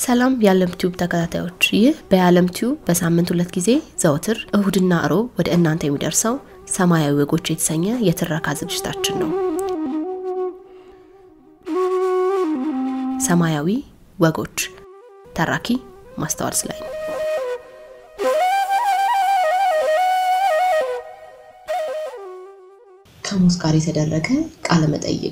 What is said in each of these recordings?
ሰላም የዓለም ቲዩብ ተከታታዮች፣ ይህ በዓለም ቲዩብ በሳምንት ሁለት ጊዜ ዘወትር እሁድና እሮብ ወደ እናንተ የሚደርሰው ሰማያዊ ወጎች የተሰኘ የትረካ ዝግጅታችን ነው። ሰማያዊ ወጎች ተራኪ ማስተዋል ስላይ ነው። ከሞት ጋር የተደረገ ቃለ መጠይቅ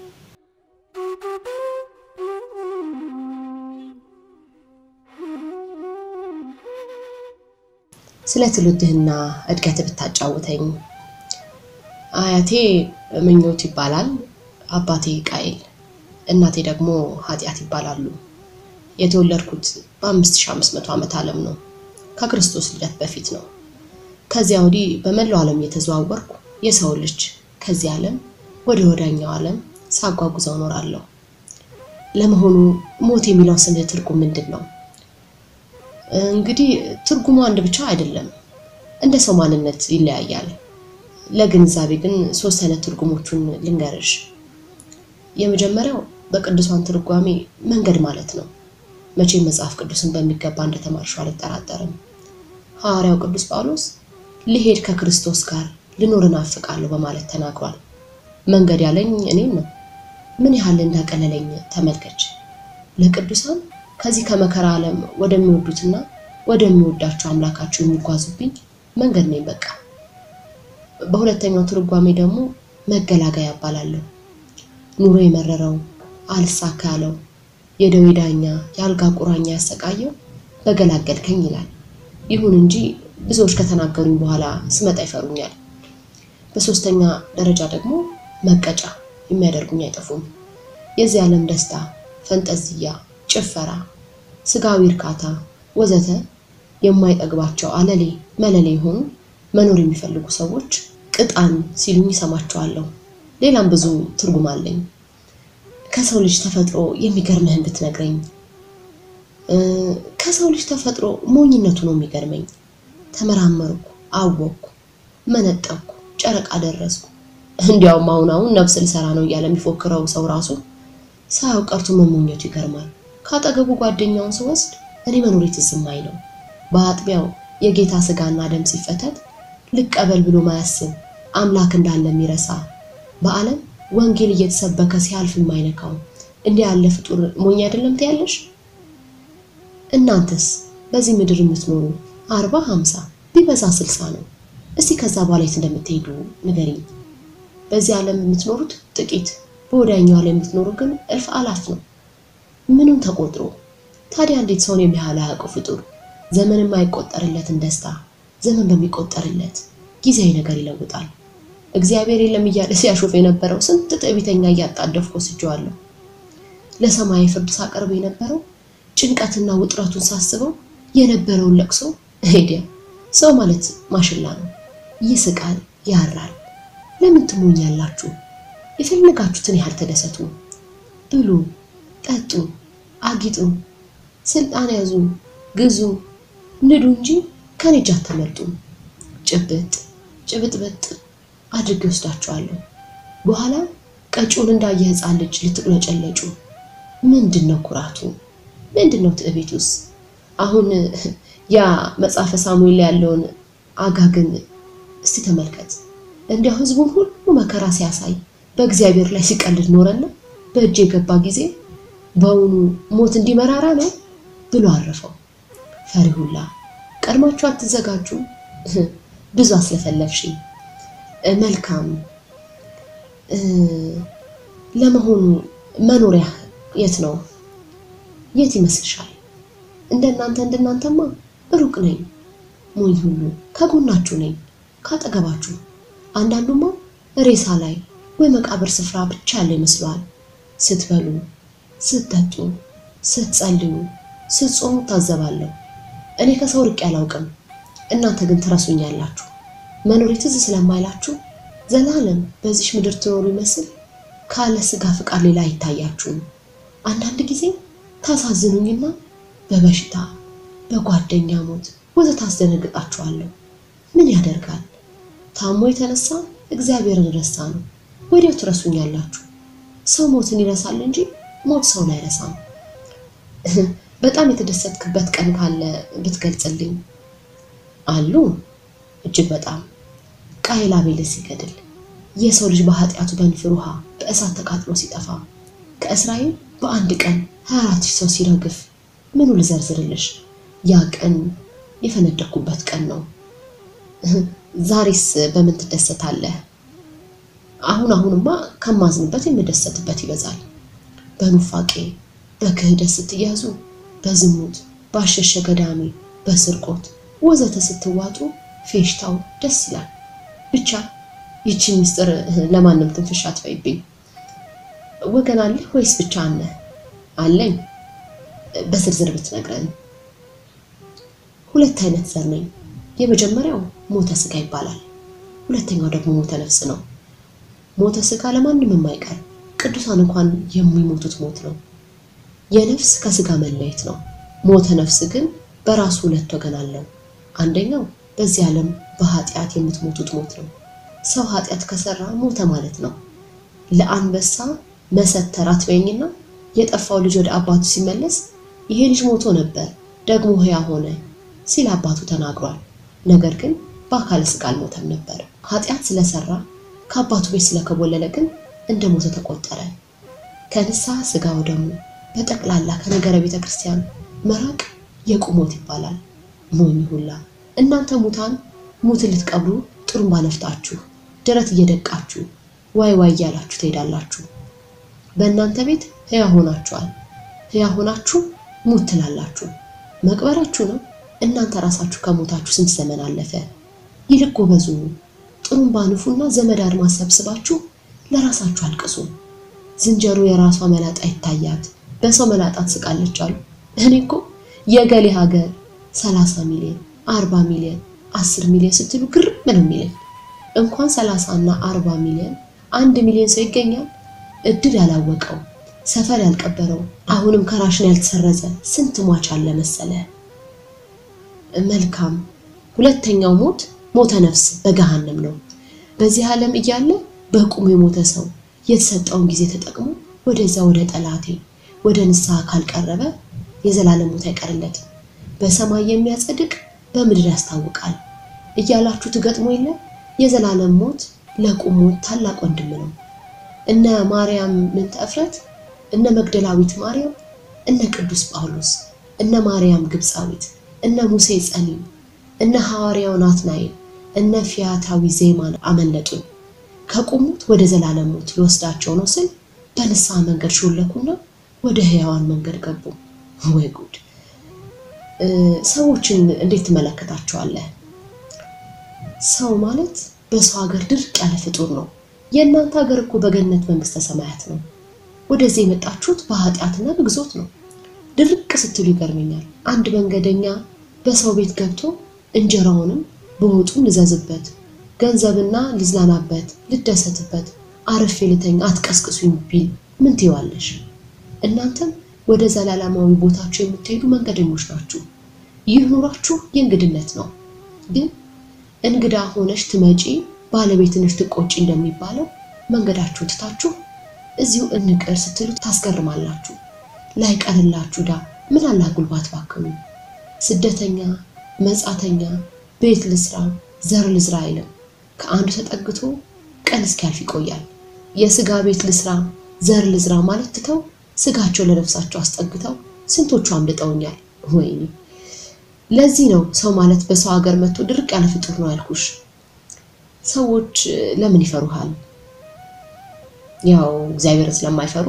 ስለ ትውልድህና እድገት ብታጫውተኝ። አያቴ ምኞት ይባላል፣ አባቴ ቃይል፣ እናቴ ደግሞ ኃጢአት ይባላሉ። የተወለድኩት በ5500 ዓመት ዓለም ነው። ከክርስቶስ ልደት በፊት ነው። ከዚያ ወዲህ በመላው ዓለም እየተዘዋወርኩ የሰው ልጅ ከዚህ ዓለም ወደ ወዳኛው ዓለም ሳጓጉዘው እኖራለሁ። ለመሆኑ ሞት የሚለው ስም ትርጉም ምንድን ነው? እንግዲህ ትርጉሙ አንድ ብቻ አይደለም፣ እንደ ሰው ማንነት ይለያያል። ለግንዛቤ ግን ሶስት አይነት ትርጉሞቹን ልንገርሽ። የመጀመሪያው በቅዱሳን ትርጓሜ መንገድ ማለት ነው። መቼም መጽሐፍ ቅዱስን በሚገባ እንደተማርሽው አልጠራጠርም። ሐዋርያው ቅዱስ ጳውሎስ ልሄድ ከክርስቶስ ጋር ልኖር እናፍቃለሁ በማለት ተናግሯል። መንገድ ያለኝ እኔም ነው። ምን ያህል እንዳቀለለኝ ተመልከች። ለቅዱሳን ከዚህ ከመከራ ዓለም ወደሚወዱትና ወደሚወዳቸው አምላካቸው የሚጓዙብኝ መንገድ ነኝ በቃ። በሁለተኛው ትርጓሜ ደግሞ መገላገያ እባላለሁ። ኑሮ የመረረው አልሳካ ያለው የደዌ ዳኛ የአልጋ ቁራኛ ያሰቃየው በገላገልከኝ ይላል። ይሁን እንጂ ብዙዎች ከተናገሩኝ በኋላ ስመጣ ይፈሩኛል። በሶስተኛ ደረጃ ደግሞ መቀጫ የሚያደርጉኝ አይጠፉም። የዚህ ዓለም ደስታ፣ ፈንጠዝያ፣ ጭፈራ፣ ስጋዊ እርካታ ወዘተ የማይጠግባቸው አለሌ መለሌ የሆኑ መኖር የሚፈልጉ ሰዎች ቅጣን ሲሉኝ ይሰማቸዋለሁ። ሌላም ብዙ ትርጉም አለኝ። ከሰው ልጅ ተፈጥሮ የሚገርምህን ብትነግረኝ። ከሰው ልጅ ተፈጥሮ ሞኝነቱ ነው የሚገርመኝ። ተመራመርኩ፣ አወቅኩ፣ መነጠቅኩ፣ ጨረቃ ደረስኩ። እንዲያውም አሁን አሁን ነፍስ ልሰራ ነው እያለ የሚፎክረው ሰው ራሱ ሳያው ቀርቶ መሞኘቱ ይገርማል። ካጠገቡ ጓደኛውን ስወስድ እኔ መኖሬ ትዝ የማይለው በአጥቢያው የጌታ ስጋና ደም ሲፈተት ልቀበል ብሎ ማያስብ አምላክ እንዳለ የሚረሳ በዓለም ወንጌል እየተሰበከ ሲያልፍ የማይነካው እንዲህ ያለ ፍጡር ሞኝ አይደለም ትያለሽ? እናንተስ በዚህ ምድር የምትኖሩ አርባ ሀምሳ ቢበዛ ስልሳ ነው። እስቲ ከዛ በኋላ የት እንደምትሄዱ ንገሪኝ። በዚህ ዓለም የምትኖሩት ጥቂት፣ በወዳኛው ዓለም የምትኖሩ ግን እልፍ አላፍ ነው። ምንም ተቆጥሮ ታዲያ እንዴት ሰውን የሚያህል አያውቀው ፍጡር ዘመን የማይቆጠርለትን ደስታ ዘመን በሚቆጠርለት ጊዜያዊ ነገር ይለውጣል። እግዚአብሔር የለም እያለ ሲያሾፍ የነበረው ስንት ትዕቢተኛ እያጣደፍኩ ወስጄዋለሁ። ለሰማያዊ ፍርድ ሳቀርብ የነበረው ጭንቀትና ውጥረቱን ሳስበው የነበረውን ለቅሶ ሄዲያ ሰው ማለት ማሽላ ነው። ይስቃል፣ ያራል። ለምን ትሞኛላችሁ? የፈለጋችሁትን ያህል ተደሰቱ፣ ብሉ፣ ጠጡ፣ አጊጡ፣ ስልጣን ያዙ፣ ግዙ፣ ንዱ እንጂ ከኔ እጅ አታመልጡም። ጭብጥ ጭብጥብጥ አድርጌ ወስዳችኋለሁ። በኋላ ቀጪውን እንዳየ ሕፃን ልጅ ልትቁለጨለጩ። ምንድን ነው ኩራቱ? ምንድን ነው ትዕቢቱስ? አሁን ያ መጽሐፈ ሳሙኤል ላይ ያለውን አጋግን እስቲ ተመልከት። እንዲያው ሕዝቡን ሁሉ መከራ ሲያሳይ በእግዚአብሔር ላይ ሲቀልድ ኖረና በእጅ የገባ ጊዜ በውኑ ሞት እንዲመራራ ነው ብሎ አረፈው። ፈሪሁላ ቀድማችሁ አትዘጋጁ? ብዙ አስለፈለፍሽኝ። መልካም ለመሆኑ መኖሪያ የት ነው? የት ይመስልሻል? እንደናንተ እንደናንተማ ሩቅ ነኝ። ሞኝ ሁሉ ከጎናችሁ ነኝ፣ ካጠገባችሁ። አንዳንዱማ ሬሳ ላይ ወይ መቃብር ስፍራ ብቻ ያለ ይመስለዋል። ስትበሉ፣ ስትጠጡ፣ ስትጸልዩ፣ ስትጾሙ ታዘባለሁ። እኔ ከሰው ርቄ አላውቅም። እናንተ ግን ትረሱኛላችሁ። መኖሬ ትዝ ስለማይላችሁ ዘላለም በዚሽ ምድር ትኖሩ ይመስል ካለ ስጋ ፍቃድ ሌላ አይታያችሁም። አንዳንድ ጊዜ ታሳዝኑኝና በበሽታ በጓደኛ ሞት ወዘተ ታስደነግጣችኋለሁ። ምን ያደርጋል ታሞ የተነሳ እግዚአብሔርን ረሳ ነው። ወዲያው ትረሱኛላችሁ። ሰው ሞትን ይረሳል እንጂ ሞት ሰውን አይረሳም። በጣም የተደሰትክበት ቀን ካለ ብትገልጽልኝ። አሉ እጅግ በጣም ቃየል አቤልን ሲገድል፣ የሰው ልጅ በኃጢአቱ በንፍር ውሃ በእሳት ተቃጥሎ ሲጠፋ፣ ከእስራኤል በአንድ ቀን 24 ሺህ ሰው ሲረግፍ፣ ምኑ ልዘርዝርልሽ? ያ ቀን የፈነደኩበት ቀን ነው። ዛሬስ በምን ትደሰታለህ? አሁን አሁንማ ከማዝንበት የምደሰትበት ይበዛል። በኑፋቄ በክህደት ስትያዙ፣ በዝሙት ባሸሸ ገዳሜ፣ በስርቆት ወዘተ ስትዋጡ ፌሽታው ደስ ይላል። ብቻ ይቺን ምስጢር ለማንም ትንፍሽ አትበይብኝ። ወገን አለህ ወይስ ብቻ አነ? አለኝ። በዝርዝር ብትነግረን። ሁለት አይነት ዘር ነኝ። የመጀመሪያው ሞተ ስጋ ይባላል። ሁለተኛው ደግሞ ሞተ ነፍስ ነው። ሞተ ስጋ ለማንም የማይቀር ቅዱሳን እንኳን የሚሞቱት ሞት ነው። የነፍስ ከስጋ መለየት ነው። ሞተ ነፍስ ግን በራሱ ሁለት ወገን አለው። አንደኛው በዚህ ዓለም በኃጢአት የምትሞቱት ሞት ነው። ሰው ኃጢአት ከሰራ ሞተ ማለት ነው። ለአንበሳ መሰተር አትበይኝና የጠፋው ልጅ ወደ አባቱ ሲመለስ ይሄ ልጅ ሞቶ ነበር ደግሞ ሕያው ሆነ ሲል አባቱ ተናግሯል። ነገር ግን በአካለ ስጋ አልሞተም ነበር። ኃጢአት ስለሰራ ከአባቱ ቤት ስለከቦለለ ግን እንደ ሞተ ተቆጠረ። ከንስሐ ስጋ ወደሙ በጠቅላላ ከነገረ ቤተ ክርስቲያን መራቅ የቁሞት ይባላል። ሞኝ ሁላ እናንተ ሙታን ሙትን ልትቀብሩ ጥሩምባ ነፍታችሁ ደረት እየደቃችሁ ዋይ ዋይ እያላችሁ ትሄዳላችሁ። በእናንተ ቤት ሕያው ሆናችኋል። ሕያው ሆናችሁ ሙት ትላላችሁ። መቅበራችሁ ነው። እናንተ ራሳችሁ ከሞታችሁ ስንት ዘመን አለፈ። ይልቅ ጎበዙ፣ ጥሩምባ ንፉና ዘመድ አድማስ ሰብስባችሁ ለራሳችሁ አልቅሱ። ዝንጀሮ የራሷ መላጣ ይታያት በሰው መላጣ ትስቃለች አሉ። እኔ እኮ የገሌ ሀገር ሰላሳ ሚሊዮን አርባ ሚሊዮን አስር ሚሊዮን ስትሉ ግርም ነው የሚለኝ። እንኳን ሰላሳ እና አርባ ሚሊዮን አንድ ሚሊዮን ሰው ይገኛል። እድል ያላወቀው ሰፈር ያልቀበረው አሁንም ከራሽን ያልተሰረዘ ስንት ሟች አለ መሰለ። መልካም ሁለተኛው ሞት ሞተ ነፍስ በገሃነም ነው። በዚህ ዓለም እያለ በቁሙ የሞተ ሰው የተሰጠውን ጊዜ ተጠቅሞ ወደዛ ወደ ጠላቴ ወደ ንስሐ ካልቀረበ የዘላለም ሞት አይቀርለትም። በሰማይ የሚያጸድቅ በምድር ያስታውቃል እያላችሁ ትገጥሞ የለ የዘላለም ሞት ለቁም ሞት ታላቅ ወንድም ነው። እነ ማርያም ምንተ እፍረት፣ እነ መግደላዊት ማርያም፣ እነ ቅዱስ ጳውሎስ፣ እነ ማርያም ግብፃዊት፣ እነ ሙሴ ጸሊም፣ እነ ሐዋርያው ናትናኤል፣ እነ ፊያታዊ ዜማን አመለጡን። ከቁሙት ወደ ዘላለም ሞት ሊወስዳቸው ነው ስል በንስሐ መንገድ ሾለኩና ወደ ሕያዋን መንገድ ገቡ። ወይ ጉድ! ሰዎችን እንዴት ትመለከታቸዋለህ? ሰው ማለት በሰው ሀገር ድርቅ ያለ ፍጡር ነው። የእናንተ ሀገር እኮ በገነት መንግስተ ሰማያት ነው። ወደዚህ የመጣችሁት በኃጢአትና በግዞት ነው። ድርቅ ስትሉ ይገርመኛል። አንድ መንገደኛ በሰው ቤት ገብቶ እንጀራውንም በወጡን ልዘዝበት፣ ገንዘብና ልዝናናበት፣ ልደሰትበት፣ አረፌ ልተኛ፣ አትቀስቅሱኝ ቢል ምን ትይዋለሽ? እናንተም ወደ ዘላለማዊ ቦታችሁ የምትሄዱ መንገደኞች ናችሁ። ይህ ኑሯችሁ የእንግድነት ነው። ግን እንግዳ ሆነሽ ትመጪ ባለቤትንሽ ትቆጪ እንደሚባለው መንገዳችሁ ትታችሁ እዚሁ እንቅር ስትሉ ታስገርማላችሁ። ላይቀርላችሁ ዳ ምን አላ ጉልባት ባክኑ። ስደተኛ መጻተኛ ቤት ልስራ ዘር ልዝራ አይልም። ከአንዱ ተጠግቶ ቀን እስኪያልፍ ይቆያል። የስጋ ቤት ልስራ ዘር ልዝራ ማለት ትተው ስጋቸው ለነፍሳቸው አስጠግተው ስንቶቹ አምልጠውኛል። ወይኔ ለዚህ ነው ሰው ማለት በሰው ሀገር መጥቶ ድርቅ ያለ ፍጡር ነው ያልኩሽ። ሰዎች ለምን ይፈሩሃል? ያው እግዚአብሔርን ስለማይፈሩ።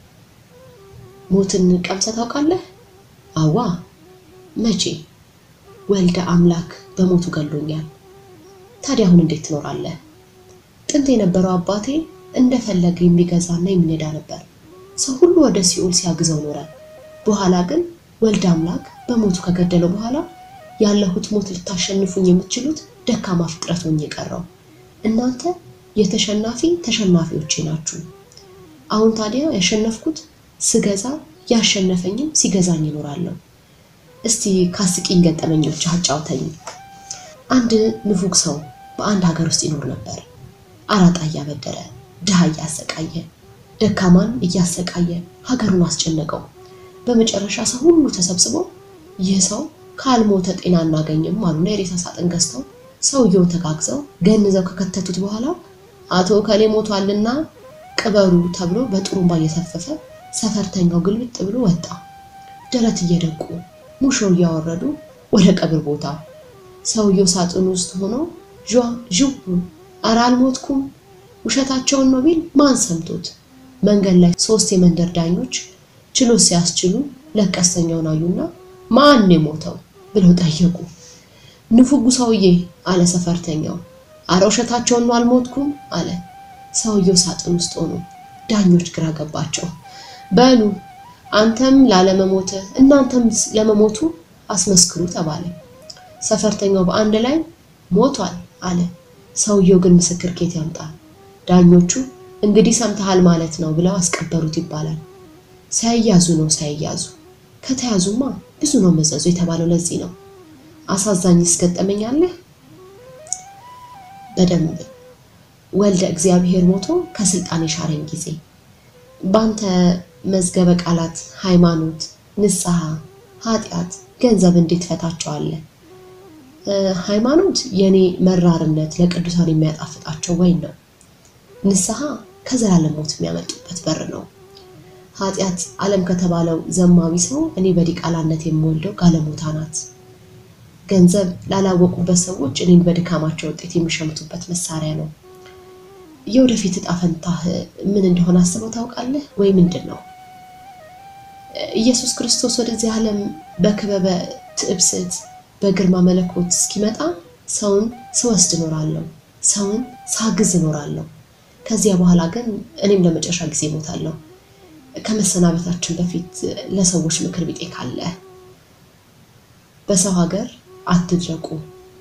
ሞትን ቀምሰህ ታውቃለህ? አዋ መቼ? ወልደ አምላክ በሞቱ ገሎኛል። ታዲያ አሁን እንዴት ትኖራለህ? ጥንት የነበረው አባቴ እንደፈለገ የሚገዛና የሚነዳ ነበር። ሰው ሁሉ ወደ ሲኦል ሲያግዘው ኖረ። በኋላ ግን ወልደ አምላክ በሞቱ ከገደለው በኋላ ያለሁት ሞት ልታሸንፉኝ የምትችሉት ደካማ ፍጥረት ሆኜ የቀረው እናንተ የተሸናፊ ተሸናፊዎቼ ናችሁ። አሁን ታዲያ ያሸነፍኩት ስገዛ ያሸነፈኝም ሲገዛኝ ይኖራለሁ። እስቲ ካስቂኝ ገጠመኞች አጫውተኝ። አንድ ንፉግ ሰው በአንድ ሀገር ውስጥ ይኖር ነበር። አራጣ እያበደረ ድሃ እያሰቃየ ደካማን እያሰቃየ ሀገሩን አስጨነቀው። በመጨረሻ ሰው ሁሉ ተሰብስቦ ይህ ሰው ካልሞተ ጤና እናገኝም አሉና የሬሳ ሳጥን ገዝተው ሰውየውን ተጋግዘው ገንዘው ከከተቱት በኋላ አቶ ከሌ ሞቷልና ቅበሩ ተብሎ በጥሩምባ እየተፈፈ ሰፈርተኛው ግልብጥ ብሎ ወጣ። ደረት እየደቁ ሙሾ እያወረዱ ወደ ቀብር ቦታ ሰውየው ሳጥን ውስጥ ሆኖ ዣ ዥው ኧረ አልሞትኩም ውሸታቸውን ነው ቢል ማን ሰምቶት? መንገድ ላይ ሶስት የመንደር ዳኞች ችሎት ሲያስችሉ ለቀስተኛውን አዩና ማን የሞተው ብለው ጠየቁ። ንፉጉ ሰውዬ አለ ሰፈርተኛው። አረ ውሸታቸውን ነው አልሞትኩም አለ። ሰውየው ሳጥን ውስጥ ሆኖ ዳኞች ግራ ገባቸው። በሉ አንተም ላለመሞት እናንተም ለመሞቱ አስመስክሩ ተባለ። ሰፈርተኛው በአንድ ላይ ሞቷል አለ። ሰውየው ግን ምስክር ኬት ያምጣል? ዳኞቹ እንግዲህ ሰምተሃል ማለት ነው ብለው አስቀበሩት ይባላል። ሳይያዙ ነው ሳይያዙ። ከተያዙማ ብዙ ነው መዘዙ የተባለው ለዚህ ነው። አሳዛኝ እስገጠመኛለህ በደንብ ወልደ እግዚአብሔር ሞቶ ከስልጣን የሻረኝ ጊዜ በአንተ መዝገበ ቃላት ሃይማኖት፣ ንስሐ፣ ኃጢአት፣ ገንዘብ እንዴት ፈታቸዋለህ? ሃይማኖት የኔ መራርነት ለቅዱሳን የሚያጣፍጣቸው ወይን ነው። ንስሐ ከዘላለም ሞት የሚያመልጡበት በር ነው። ኃጢአት ዓለም ከተባለው ዘማዊ ሰው እኔ በዲቃላነት የምወልደው ጋለሞታ ናት። ገንዘብ ላላወቁበት ሰዎች እኔን በድካማቸው ውጤት የሚሸምቱበት መሳሪያ ነው። የወደፊት እጣ ፈንታህ ምን እንደሆነ አስበው ታውቃለህ ወይ? ምንድን ነው? ኢየሱስ ክርስቶስ ወደዚህ ዓለም በክበበ ትዕብስት በግርማ መለኮት እስኪመጣ ሰውን ስወስድ እኖራለሁ፣ ሰውን ሳግዝ እኖራለሁ። ከዚያ በኋላ ግን እኔም ለመጨረሻ ጊዜ እሞታለሁ። ከመሰናበታችን በፊት ለሰዎች ምክር ቢጤ ካለ በሰው ሀገር አትድረቁ፣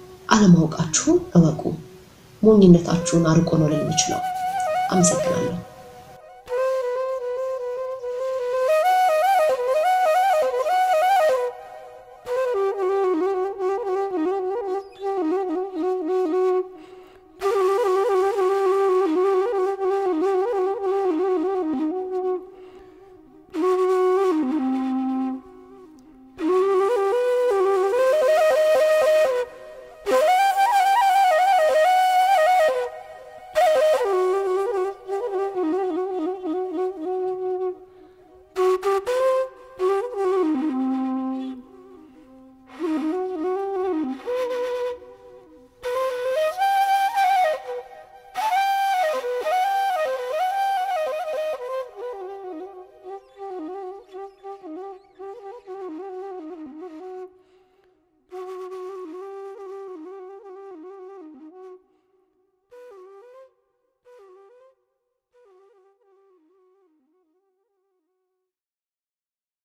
አለማወቃችሁን እወቁ፣ ሞኝነታችሁን አርቆ ነው ልል የሚችለው። አመሰግናለሁ።